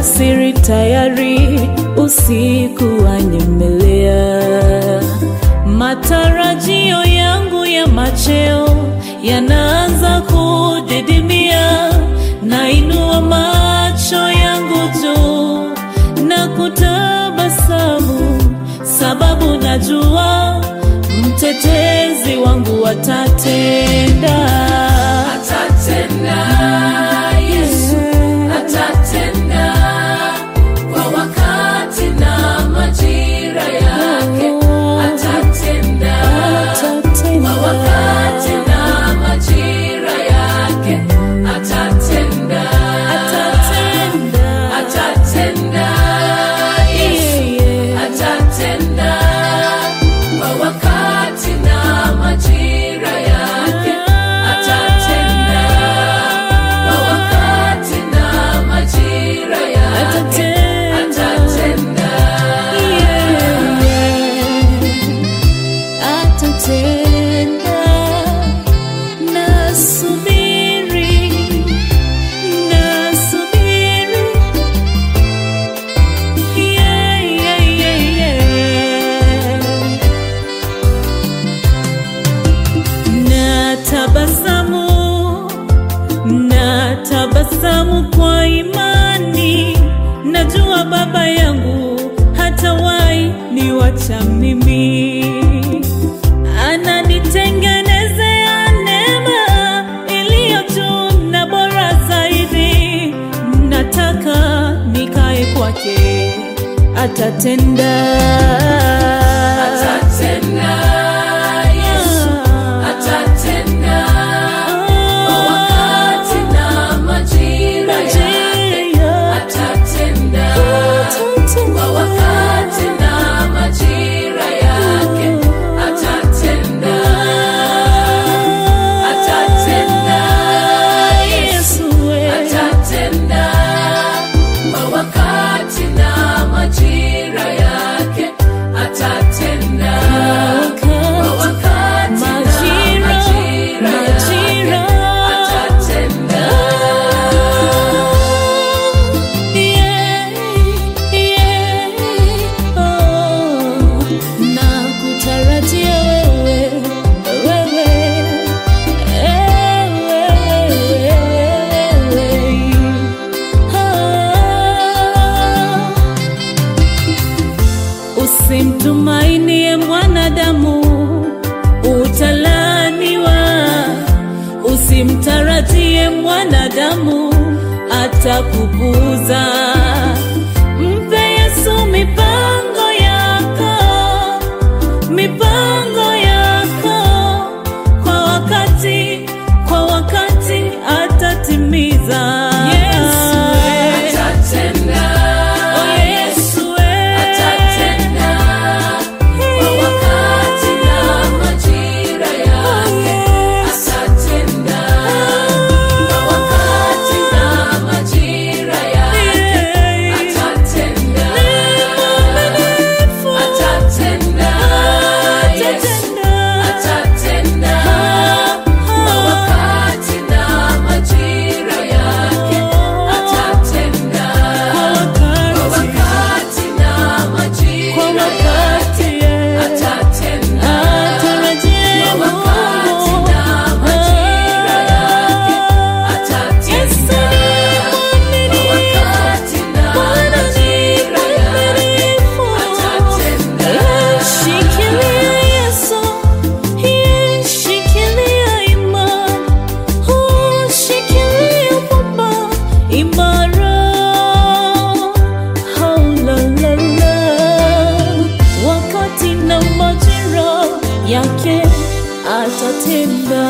Alasiri tayari, usiku wanyemelea. Matarajio yangu ya macheo yanaanza kudidimia. Nainua macho yangu juu na kutabasamu, sababu najua mtetezi wangu atatenda. Atatenda, Yesu atatenda kwa wakati na majira yake. Atatenda kwa wakati na majira yake. Atatenda, atatenda, Yesu atatenda kwa wakati na majira yake. Atatenda kwa wakati na majira yake. Atatenda. Atatenda, nasubiri, nasubiri. Yeah, yeah, yeah, yeah. Natabasamu, natabasamu kwa imani, najua Baba yangu hatawahi niwacha mimi, ananitengenezea neema iliyo juu na bora zaidi. Nataka nikae kwake, atatenda, Atatenda, Yesu atatenda kwa wakati na majira yake. Atatenda kwa wakati na majira yake. Atatenda, atatenda, Yesu atatenda kwa wakati na majira yake. Atatenda kwa wakati na majira yake. Atatenda. na kutarajia wewe, wewe, wewe. Ah. Usimtumainie mwanadamu, utalaniwa. Usimtarajie mwanadamu, atakupuuza. Mpe Yesu mipango yako, mipango yako kwa wakati, kwa wakati atatimiza. Yesu, Atatenda, oh Yesu, atatenda kwa wakati na majira yake. Atatenda kwa wakati na majira yake. Atatenda, atatenda, Yesu atatenda kwa wakati na majira yake. Atatenda kwa wakati na majira yake. Atatenda kwa wakati na majira yake. Atatenda kwa wakati na majira yake. Atatenda. Shikilia Yesu, shikilia imani, oh, shikilia Baba imara. Oh, la, la, la. Wakati na majira yake atatenda.